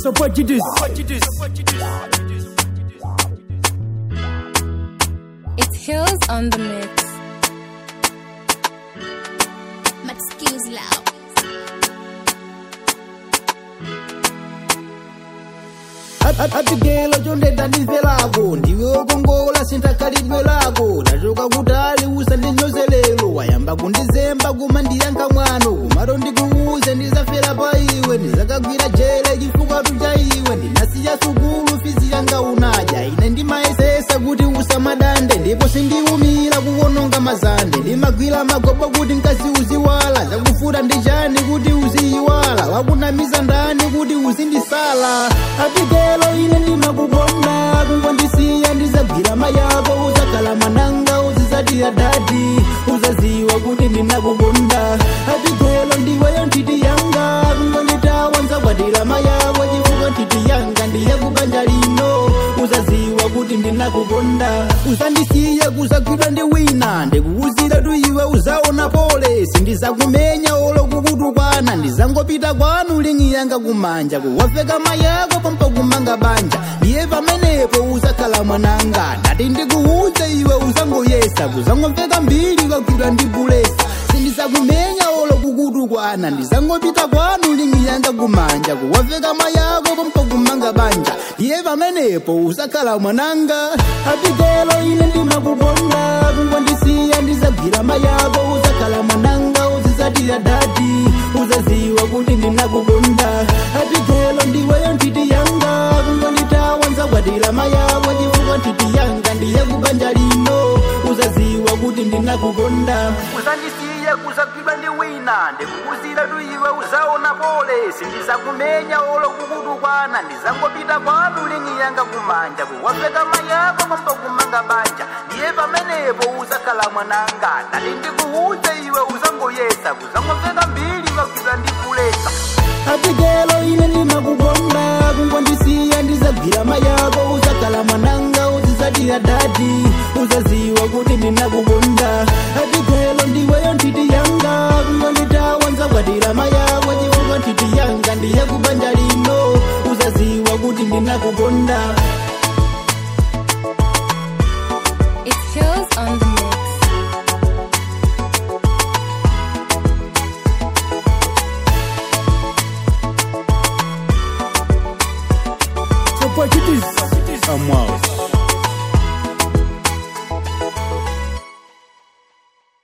So what you do? It's Hills on the mix. Excuse loud. atigelo chondeda ndife lako ndiwe ukongola sintakhalidwe lako ndachoka kutali usandinyozelelo wayamba kundizemba kuma ndiyankha mwano kumato ndikuuze ndizafera pa iwe ndizakagwira jele chifukwa cha iwe ndinasiya sukulu fizi yanga unadya ine ndimayesesa kuti usamadande ndipo sindiumira kuwononga mazande ndimagwira magobo kuti mkazi uziwala zakufuta ndichani kuti uziyiwala wakunamiza ndani kuti uzindisala atigelo ine ndimakukonda kungondisiya ndizagwira mayako uzakhala mananga uzizatira dadi uzaziwa kuti ndinakukonda atigelo ndiweyo ntiti yanga kungonditawa nzakwatira mayako chifukwa ntiti yanga ndiye kubanja lino uzaziwa kuti ndinakukonda usandisiye kuzagwidwa ndi wina ndikuwuzira tu iwe uzaona pole sindizakumenya olo kukutukwana ndizangopita kwanu lingi yanga kumanja kuwafeka mayako pampa kumanga banja ndiye pamenepo uzakhala mwananga ndati ndikuuze iwe uzangoyesa kuzangomveka mbiri kwagwidwa ndi bulesa sindizakumenya olo kukutukwana ndizangopita kwanu lingi yanga kumanja kuwafeka mayako pampa kumanga banja ndiye pamenepo uzakhala mwananga atigelo ine ndimakukonda kungondisiya ndizagwira mayako uzakhala mwananga uzizatira dadi uzaziwa kuti ndinakukonda atigelo ndiweyo ntiti yanga kungonditawa nzakwatira mayako chifukwa ntiti yanga ndiye kubanja lino uzaziwa kuti ndinakukonda usandisiye kuzagwidwa ndi wina ndikuwuzira tu iwe uzaona pole sindizakumenya olo kukutukwana ndizangopita kwanu lingi yanga kumanja kuwafeka mayako pampa kumanga banja ndiye pamenepo uzakhala mwananga ndati ndikuuze iwe uzangoyesa kuzangomveka mbiri kwagwidwa ndi bulesa atigelo ine